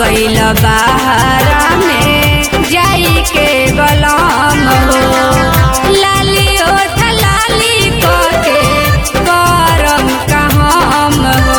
गईल बहारा में जाई के बलम हो लाली ओठ लाली को के करम कहम हो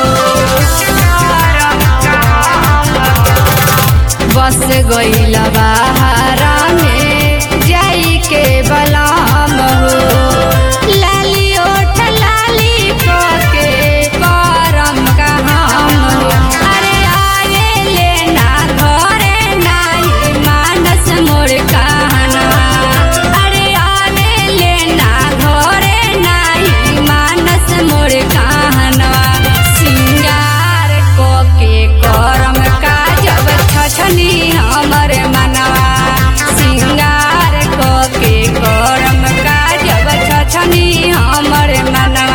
बस गईल बहारा में जाई के बलम हो लाली ओठ लाली को के करम कहम हो अरे आए लेना घरे नाही मानस मोर कहना अरे आए लेना घरे नाही मानस मोर कहना सिंगार को के करम का जब छछनी हमर मनवा सिंगार को के करम का जब छछनी हमर मनवा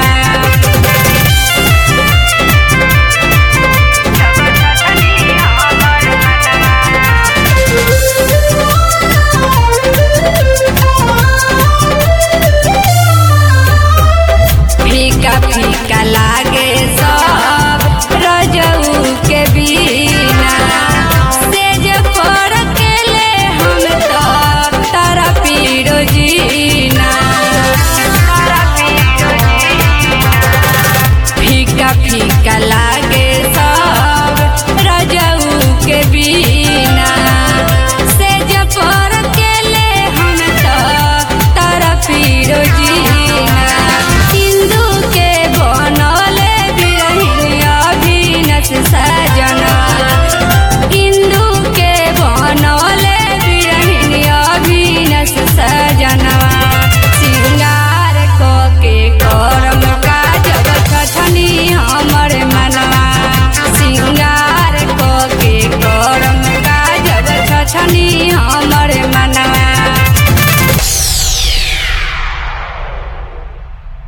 फीका फीका लागे सब रजऊ के बिना सेज पर के ले हम तो तारा पीरो जीना फीका फीका लागे सब रजऊ के बिना सेज पर के ले हम तो तारा पीरो जीना हिंदू के बनले बिरहिन अभिनस सजना हिंदू के बनले बिरहिन अभिनस सजनवा सिंगार को के करम का जब छछनी हमर मनवा सिंगार को के करम का जब छछनी